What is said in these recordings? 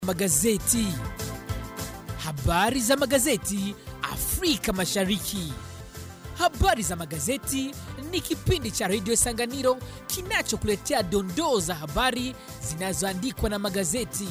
Magazeti. Habari za magazeti Afrika Mashariki. Habari za magazeti ni kipindi cha redio Sanganiro kinachokuletea dondoo za habari zinazoandikwa na magazeti.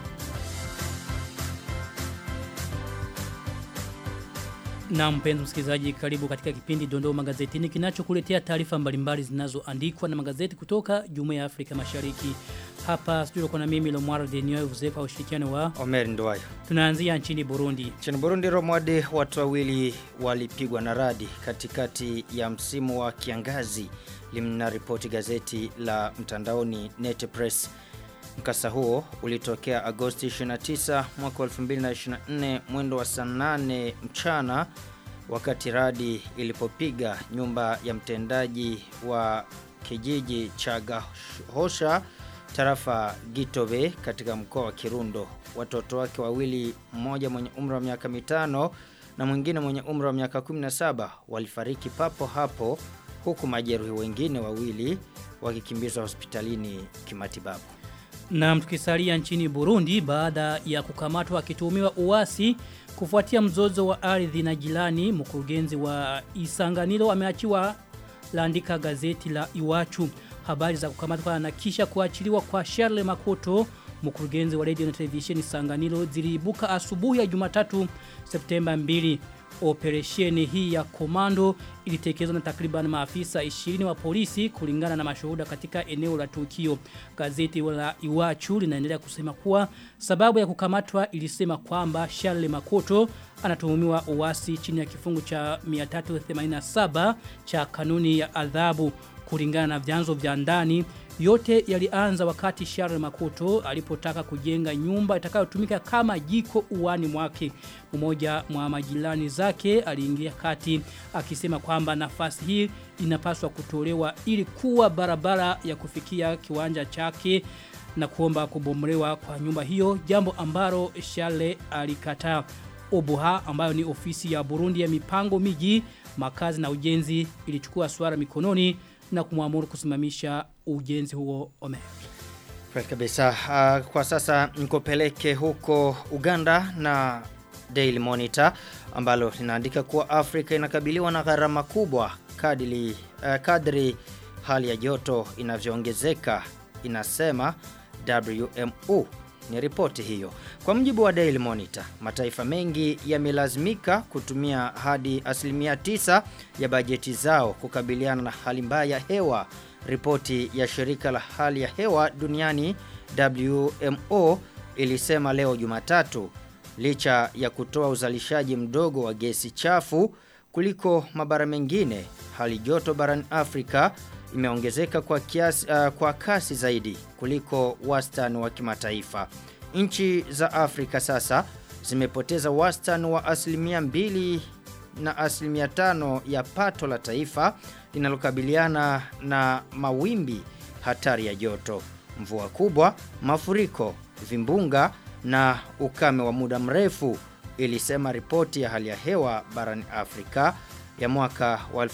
Na mpenzi msikilizaji karibu katika kipindi Dondoo Magazetini kinachokuletea taarifa mbalimbali zinazoandikwa na magazeti kutoka Jumuiya ya Afrika Mashariki. Hapa studio kuna mimi Lomwaro Denio Vuzefa ushirikiano wa Omer Ndwayo. tunaanzia nchini Burundi. Nchini Burundi Romwade watu wawili walipigwa na radi katikati ya msimu wa kiangazi limna ripoti gazeti la mtandaoni Net Press. Mkasa huo ulitokea Agosti 29 mwaka 2024 mwendo wa saa 8 mchana wakati radi ilipopiga nyumba ya mtendaji wa kijiji cha Gahosha tarafa Gitobe katika mkoa wa Kirundo. Watoto wake wawili mmoja mwenye umri wa miaka mitano na mwingine mwenye umri wa miaka 17 walifariki papo hapo huku majeruhi wengine wawili wakikimbizwa hospitalini kimatibabu. Na tukisalia nchini Burundi baada ya kukamatwa akituhumiwa uasi kufuatia mzozo wa ardhi na jirani mkurugenzi wa Isanganiro ameachiwa laandika gazeti la Iwachu habari za kukamatwa na kisha kuachiliwa kwa Charles Makoto mkurugenzi wa radio na televisheni Sanganiro ziliibuka asubuhi ya Jumatatu Septemba 2 Operesheni hii ya komando ilitekelezwa na takriban maafisa 20 wa polisi kulingana na mashuhuda katika eneo la tukio. Gazeti la Iwachu linaendelea kusema kuwa sababu ya kukamatwa ilisema kwamba Charles Makoto anatuhumiwa uasi chini ya kifungu cha 387 cha kanuni ya adhabu kulingana na vyanzo vya ndani yote yalianza wakati Charles Makoto alipotaka kujenga nyumba itakayotumika kama jiko uwani mwake. Mmoja mwa majirani zake aliingia kati akisema kwamba nafasi hii inapaswa kutolewa ili kuwa barabara ya kufikia kiwanja chake na kuomba kubomolewa kwa nyumba hiyo jambo ambalo Charles alikataa. Obuha ambayo ni ofisi ya Burundi ya mipango miji, makazi na ujenzi ilichukua swara mikononi na kumwamuru kusimamisha ujenzi huo ome. Kweli kabisa. Uh, kwa sasa nikopeleke huko Uganda na Daily Monitor ambalo linaandika kuwa Afrika inakabiliwa na gharama kubwa kadri, uh, kadri hali ya joto inavyoongezeka inasema WMO ni ripoti hiyo. Kwa mjibu wa Daily Monitor, mataifa mengi yamelazimika kutumia hadi asilimia tisa ya bajeti zao kukabiliana na hali mbaya ya hewa. Ripoti ya shirika la hali ya hewa duniani WMO ilisema leo Jumatatu licha ya kutoa uzalishaji mdogo wa gesi chafu kuliko mabara mengine, hali joto barani Afrika imeongezeka kwa kiasi uh, kwa kasi zaidi kuliko wastani wa kimataifa. Nchi za Afrika sasa zimepoteza wastani wa asilimia mbili na asilimia tano ya pato la taifa linalokabiliana na mawimbi hatari ya joto, mvua kubwa, mafuriko, vimbunga na ukame wa muda mrefu, ilisema ripoti ya hali ya hewa barani Afrika ya mwaka wa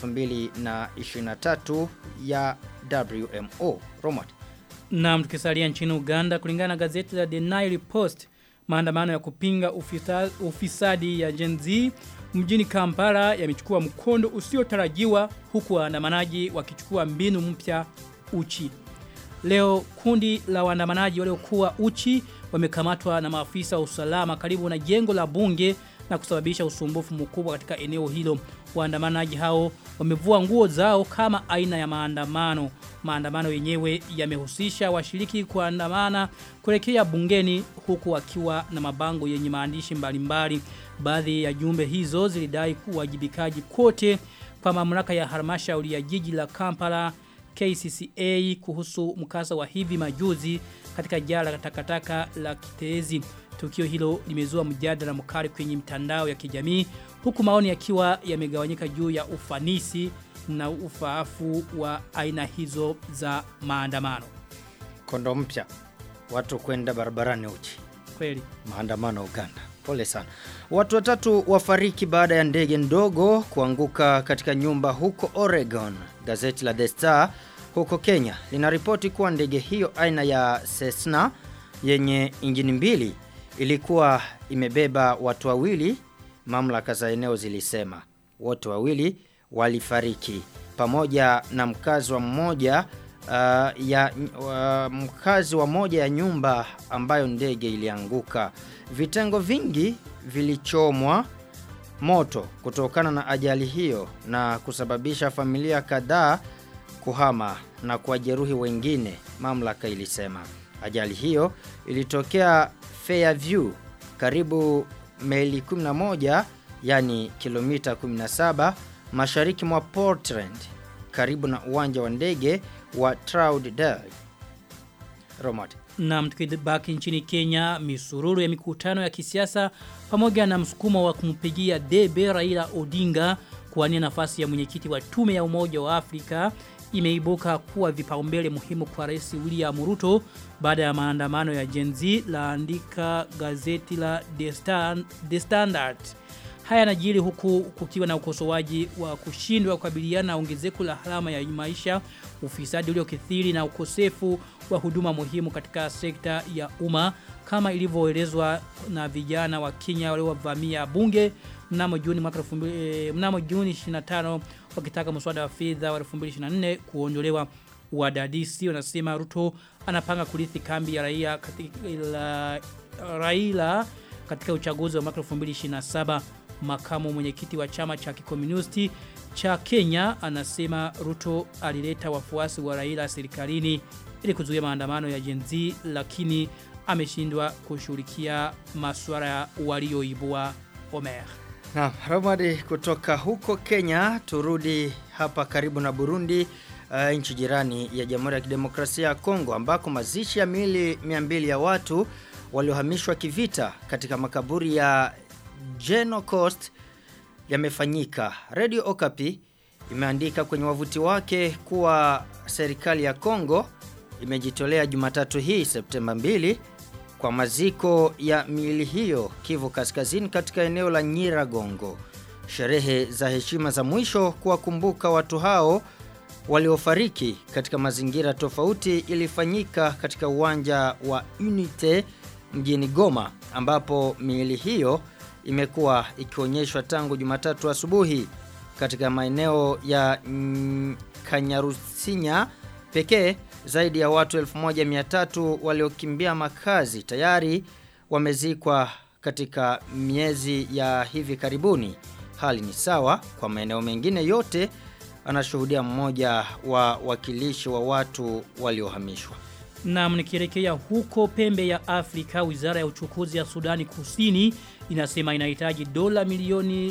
2023 ya WMO. Romot. Na tukisalia nchini Uganda kulingana na gazeti la The Nile Post maandamano ya kupinga ufisa, ufisadi ya Gen Z mjini Kampala yamechukua mkondo usiotarajiwa huku waandamanaji wakichukua mbinu mpya uchi. Leo kundi la waandamanaji waliokuwa uchi wamekamatwa na maafisa wa usalama karibu na jengo la bunge na kusababisha usumbufu mkubwa katika eneo hilo. Waandamanaji hao wamevua nguo zao kama aina ya maandamano. Maandamano yenyewe yamehusisha washiriki kuandamana kuelekea bungeni huku wakiwa na mabango yenye maandishi mbalimbali. Baadhi ya jumbe hizo zilidai kuwajibikaji kote kwa mamlaka ya halmashauri ya jiji la Kampala KCCA kuhusu mkasa wa hivi majuzi katika jala takataka la Kitezi. Tukio hilo limezua mjadala mkali kwenye mitandao ya kijamii huku maoni yakiwa yamegawanyika juu ya ufanisi na ufaafu wa aina hizo za maandamano. Kondo mpya. Watu kwenda barabarani uchi. Kweli. Maandamano Uganda. Pole sana. Watu watatu wafariki baada ya ndege ndogo kuanguka katika nyumba huko Oregon. Gazeti la The Star huko Kenya linaripoti kuwa ndege hiyo aina ya Cessna yenye injini mbili ilikuwa imebeba watu wawili, mamlaka za eneo zilisema. Wote wawili walifariki pamoja na mkazi wa mmoja uh, ya uh, mkazi wa moja ya nyumba ambayo ndege ilianguka. Vitengo vingi vilichomwa moto kutokana na ajali hiyo na kusababisha familia kadhaa kuhama na kuwajeruhi wengine, mamlaka ilisema. Ajali hiyo ilitokea Fairview karibu maili 11 yani kilomita 17 mashariki mwa Portland karibu na uwanja wa ndege wa Troutdale. Romot. Na tukibaki nchini Kenya, misururu ya mikutano ya kisiasa pamoja na msukumo wa kumpigia debe Raila Odinga kuwania nafasi ya mwenyekiti wa tume ya Umoja wa Afrika imeibuka kuwa vipaumbele muhimu kwa Rais William Ruto baada ya maandamano ya Gen Z laandika gazeti la The, Stand, The Standard. Haya yanajiri huku kukiwa na ukosoaji wa kushindwa kukabiliana na ongezeko la harama ya maisha, ufisadi uliokithiri na ukosefu wa huduma muhimu katika sekta ya umma kama ilivyoelezwa na vijana wa Kenya waliovamia bunge mnamo Juni mwaka 2000 mnamo Juni 25 wakitaka mswada wa fedha wa 2024 kuondolewa wadadisi wanasema Ruto anapanga kurithi kambi ya raia katika ila, Raila katika uchaguzi wa mwaka 2027 makamu mwenyekiti wa chama cha kikomunisti cha Kenya anasema Ruto alileta wafuasi wa Raila serikalini ili kuzuia maandamano ya Gen Z lakini ameshindwa kushughulikia masuala ya walioibua Omer. Na Romadi kutoka huko Kenya turudi hapa karibu na Burundi uh, nchi jirani ya Jamhuri ya Kidemokrasia ya Kongo ambako mazishi ya miili 200 ya watu waliohamishwa kivita katika makaburi ya Geno Coast yamefanyika. Radio Okapi imeandika kwenye wavuti wake kuwa serikali ya Kongo imejitolea Jumatatu hii Septemba 2 kwa maziko ya miili hiyo Kivu Kaskazini katika eneo la Nyiragongo. Sherehe za heshima za mwisho kuwakumbuka watu hao waliofariki katika mazingira tofauti ilifanyika katika uwanja wa Unite mjini Goma ambapo miili hiyo imekuwa ikionyeshwa tangu Jumatatu asubuhi katika maeneo ya mm, Kanyarusinya pekee zaidi ya watu 1300 waliokimbia makazi tayari wamezikwa katika miezi ya hivi karibuni. Hali ni sawa kwa maeneo mengine yote anashuhudia mmoja wa wakilishi wa watu waliohamishwa. Na mnikielekea huko pembe ya Afrika, wizara ya uchukuzi ya Sudani Kusini inasema inahitaji dola milioni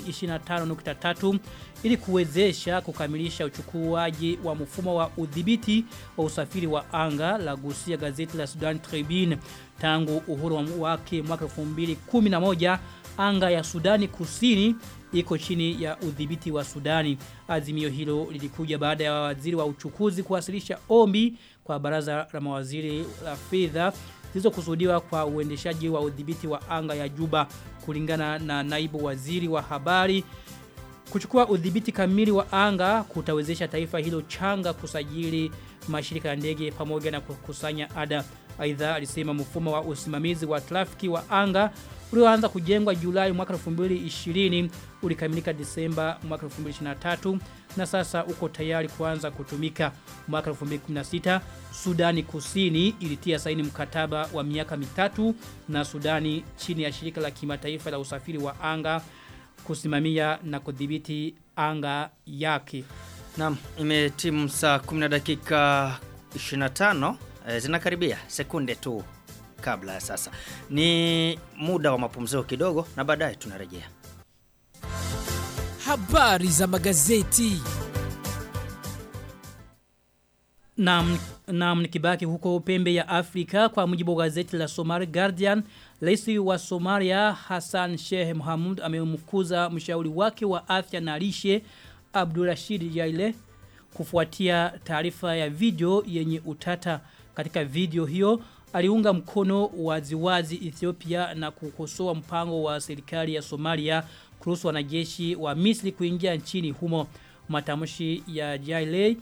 25.3 ili kuwezesha kukamilisha uchukuaji wa mfumo wa udhibiti wa usafiri wa anga la gusia gazeti la Sudan Tribune tangu uhuru wake mwaka 2011 anga ya Sudani Kusini iko chini ya udhibiti wa Sudani. Azimio hilo lilikuja baada ya waziri wa uchukuzi kuwasilisha ombi kwa baraza la mawaziri la fedha zilizokusudiwa kwa uendeshaji wa udhibiti wa anga ya Juba kulingana na naibu waziri wa habari kuchukua udhibiti kamili wa anga kutawezesha taifa hilo changa kusajili mashirika ya ndege pamoja na kukusanya ada. Aidha alisema mfumo wa usimamizi wa trafiki wa anga ulioanza kujengwa Julai mwaka 2020 ulikamilika Disemba mwaka 2023 na sasa uko tayari kuanza kutumika mwaka 2016 Sudani Kusini ilitia saini mkataba wa miaka mitatu na Sudani chini ya shirika la kimataifa la usafiri wa anga kusimamia na kudhibiti anga yake. Naam, imetimu saa 10 dakika 25 e, zinakaribia sekunde tu kabla ya sasa. Ni muda wa mapumziko kidogo na baadaye tunarejea. Habari za magazeti. Naam, naam nikibaki huko pembe ya Afrika kwa mujibu wa gazeti la Somali Guardian, Rais wa Somalia Hassan Sheikh Mohamud amemkuza mshauri wake wa afya na lishe Abdulrashid Jaile kufuatia taarifa ya video yenye utata katika video hiyo aliunga mkono waziwazi Ethiopia na kukosoa mpango wa serikali ya Somalia kuruhusu wanajeshi wa Misri kuingia nchini humo matamshi ya Jaile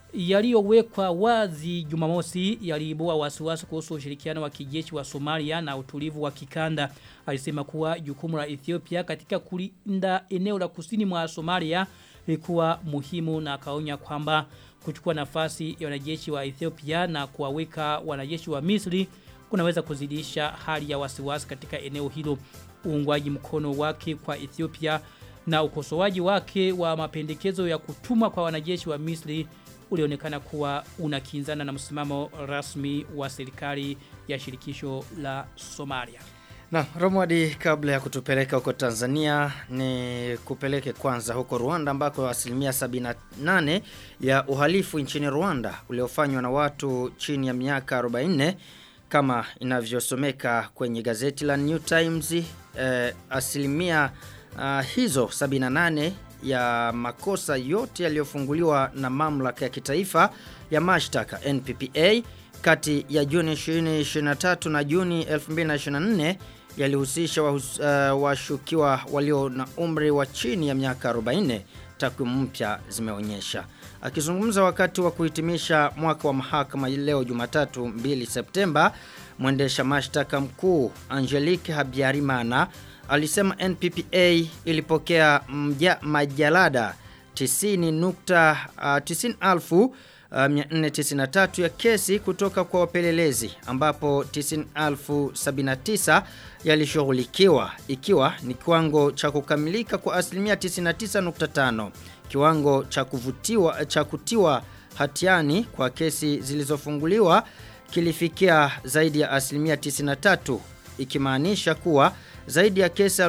yaliyowekwa wazi Jumamosi yaliibua wasiwasi kuhusu ushirikiano wa kijeshi wa Somalia na utulivu wa kikanda. Alisema kuwa jukumu la Ethiopia katika kulinda eneo la kusini mwa Somalia lilikuwa muhimu na akaonya kwamba kuchukua nafasi ya wanajeshi wa Ethiopia na kuwaweka wanajeshi wa Misri kunaweza kuzidisha hali ya wasiwasi katika eneo hilo. Uungwaji mkono wake kwa Ethiopia na ukosoaji wake wa mapendekezo ya kutuma kwa wanajeshi wa Misri ulionekana kuwa unakinzana na msimamo rasmi wa serikali ya shirikisho la Somalia. Na Romwadi kabla ya kutupeleka huko Tanzania ni kupeleke kwanza huko Rwanda ambako asilimia 78 ya uhalifu nchini Rwanda uliofanywa na watu chini ya miaka 44 kama inavyosomeka kwenye gazeti la New Times eh, asilimia uh, hizo 78 ya makosa yote yaliyofunguliwa na mamlaka ya kitaifa ya mashtaka NPPA kati ya Juni 2023 na Juni 2024 yalihusisha wahus, uh, washukiwa walio na umri wa chini ya miaka 40 takwimu mpya zimeonyesha. Akizungumza wakati wa kuhitimisha mwaka wa mahakama leo Jumatatu 2 Septemba, mwendesha mashtaka mkuu Angelique Habyarimana alisema NPPA ilipokea mja, majalada 90 nukta uh, 90 alfu uh, 493 ya kesi kutoka kwa wapelelezi ambapo 90,079 yalishughulikiwa ikiwa ni kiwango cha kukamilika kwa asilimia 99.5 kiwango cha kuvutiwa cha kutiwa hatiani kwa kesi zilizofunguliwa kilifikia zaidi ya asilimia 93 ikimaanisha kuwa zaidi ya kesi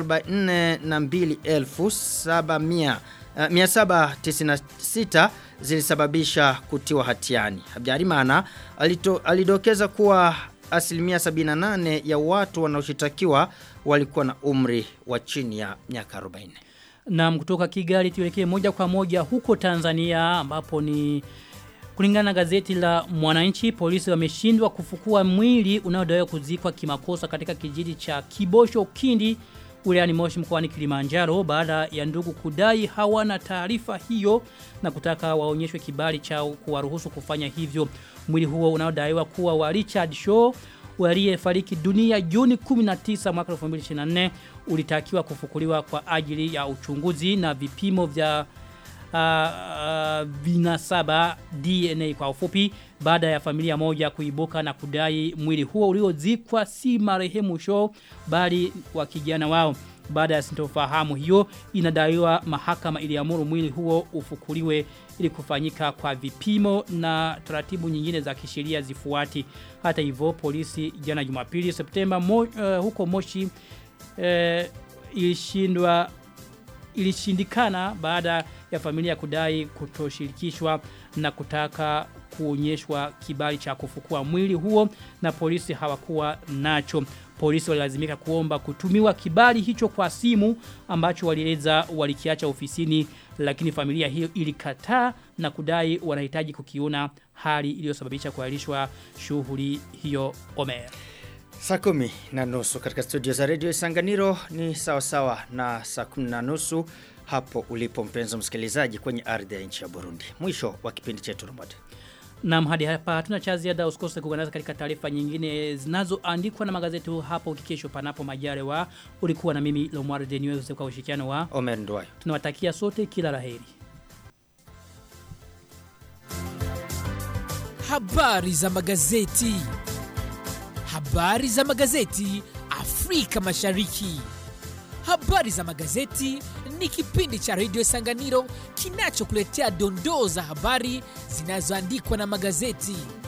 42,796 zilisababisha kutiwa hatiani. Habyarimana alidokeza kuwa asilimia 78 ya watu wanaoshitakiwa walikuwa na umri wa chini ya miaka 40. Na kutoka Kigali tuelekee moja kwa moja huko Tanzania ambapo ni Kulingana na gazeti la Mwananchi, polisi wameshindwa kufukua mwili unaodaiwa kuzikwa kimakosa katika kijiji cha Kibosho Kindi wilayani Moshi mkoani Kilimanjaro baada ya ndugu kudai hawana taarifa hiyo na kutaka waonyeshwe kibali chao kuwaruhusu kufanya hivyo. Mwili huo unaodaiwa kuwa wa Richard Shaw aliyefariki dunia Juni 19 mwaka 2024 ulitakiwa kufukuliwa kwa ajili ya uchunguzi na vipimo vya uh, uh, vinasaba DNA kwa ufupi baada ya familia moja kuibuka na kudai mwili huo uliozikwa si marehemu Shaw bali wa kijana wao. Baada ya sintofahamu hiyo inadaiwa mahakama iliamuru mwili huo ufukuliwe ili kufanyika kwa vipimo na taratibu nyingine za kisheria zifuati. Hata hivyo polisi jana Jumapili Septemba mo, uh, huko Moshi uh, ilishindwa ilishindikana baada ya familia kudai kutoshirikishwa na kutaka kuonyeshwa kibali cha kufukua mwili huo na polisi hawakuwa nacho. Polisi walilazimika kuomba kutumiwa kibali hicho kwa simu ambacho walieleza walikiacha ofisini lakini familia hiyo ilikataa na kudai wanahitaji kukiona hali iliyosababisha kuahirishwa shughuli hiyo Omer. Saa kumi na nusu katika studio za redio Isanganiro ni sawa sawa na saa kumi na nusu hapo ulipo mpenzo msikilizaji kwenye ardhi ya nchi ya Burundi. Mwisho wa kipindi chetu Romode. Na hadi hapa hatuna cha ziada usikose kuungana katika taarifa nyingine zinazoandikwa na magazeti hapo kikesho panapo majaliwa. Ulikuwa na mimi Lomwar Denio kwa ushirikiano wa Omer Ndwayo. Tunawatakia sote kila laheri. Habari za magazeti. Habari za magazeti Afrika Mashariki. Habari za magazeti ni kipindi cha redio Sanganiro kinachokuletea dondoo za habari zinazoandikwa na magazeti.